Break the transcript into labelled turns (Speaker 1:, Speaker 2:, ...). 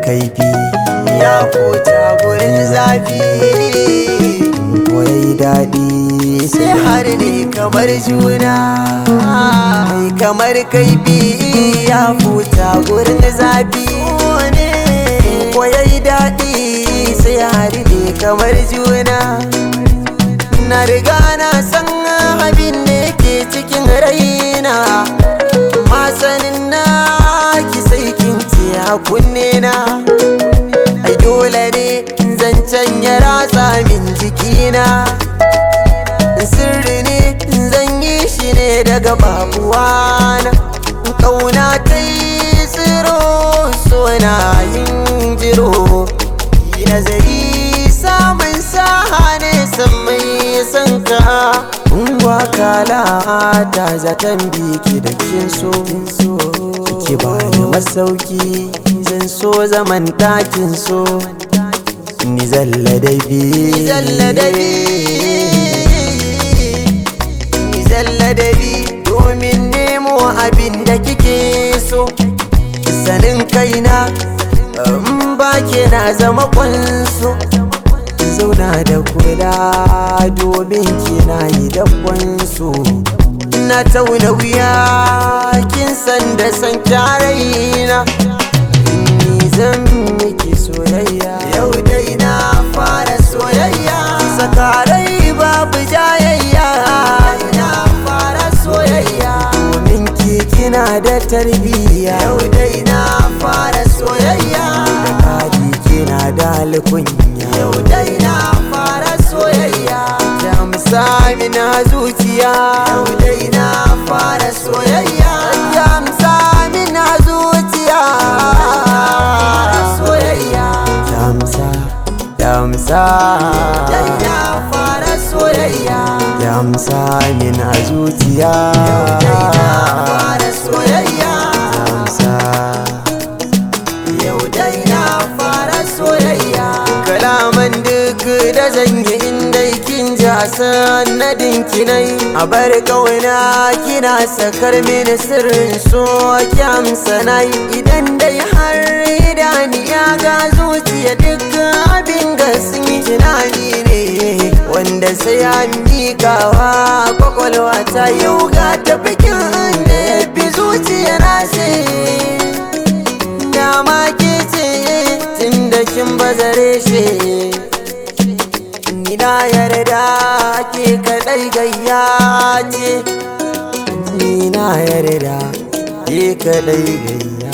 Speaker 1: kaifi ya fota gurin zafi koyai daɗi sai har ne kamar juna mai kamar kaifi ya fota gurin zafi koyai daɗi sai har ne kamar juna na riga na san abin da ke cikin raina masanin na ki sai kin ce a kunne na ai dole ne zancen ya ratsa min jikina sirri ne zan yi shi ne daga babuwana kauna ta yi tsiro sona yin jiro yi nazari samun saha ne san mai san ka Ungwa kala ta zaton biki da kin so Ki ba da masauki zan so zaman ɗakin so Ni zalla da bi Ni zalla da bi Ni zalla da bi domin nemo abin da kike so Sanin kaina in ba ke na zama kwanso zauna da kula domin kina yi dabbansu na tauna wuya kin san da san kyaraina ni zan miki soyayya yau dai na fara soyayya sakarai babu jayayya na fara soyayya domin ki kina da tarbiyya yau dai na fara soyayya da kadi kina da alkunya yau dai na fara soyayya jamsa mina zuciya yau dai na fara soyayya jamsa mina zuciya soyayya jamsa jamsa dai na fara soyayya jamsa mina zuciya yau dai na fara soyayya jamsa yau dai na fara soyayya kalaman duk da zan yi inda kin ji a sanadin kinai a bar kauna kina sakar mini sirrin so kyamsa nai idan dai har idaniya ga zuciya duk abin ga sun yi tunani ne wanda sai an miƙawa kwakwalwa ta yau ga tafikin da ya fi zuciya na sai dama ke ce tun da kin bazare shi ni na yarda ke kadai gayya ce ni na yarda ke kadai gayya